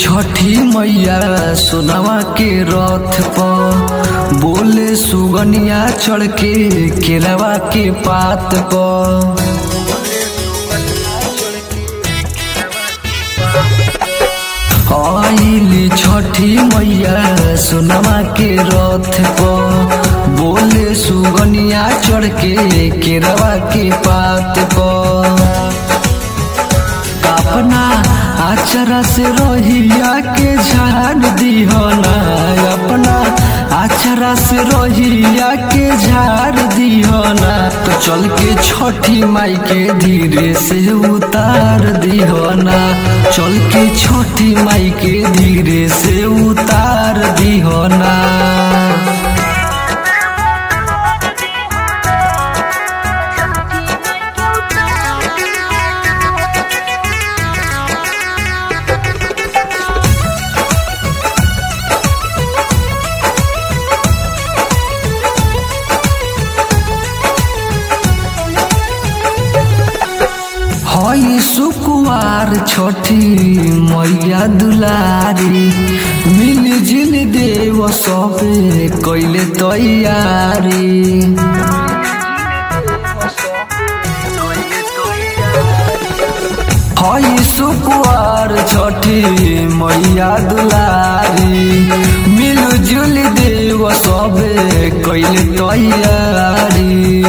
छठी मैया सोनवा के रथ पर बोले सुगनिया चढ़ के केरवा के पात पर आइली छठी मैया सोनमा के रथ पर बोले सुगनिया चढ़ के केरवा के पात पर अपना आचरा से रहिया के झाड़ दिहना अपना आचरा से रहिया के झाड़ दिहना तो चल के छठी माई के धीरे से उतार दिहना चल के छठी माई के धीरे से उतार दिहना हई सुकुवार छठी मैया दुलारी मिल जिल देव सबे कैले तैयारी हई सुकुवार छठी मैया दुलारी मिल जुल देव सबे कैले तैयारी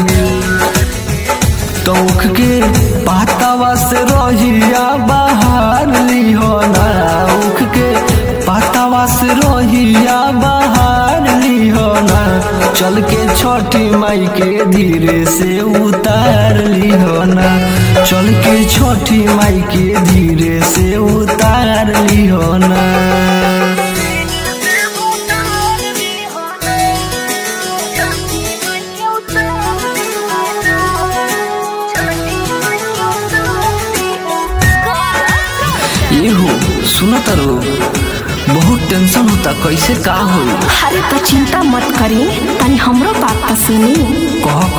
तौख के पातावा से रहिया बाहर लिहोना उख के पातावा से रहिया बाहर लिहोना चल के छठी माई के धीरे से उतार लिहोना चल के छठी माई के धीरे से उतार लिहोना ये हो सुनो तारो बहुत टेंशन होता कैसे का होई अरे तो चिंता मत करी तनी हमरो बात तो सुनी कह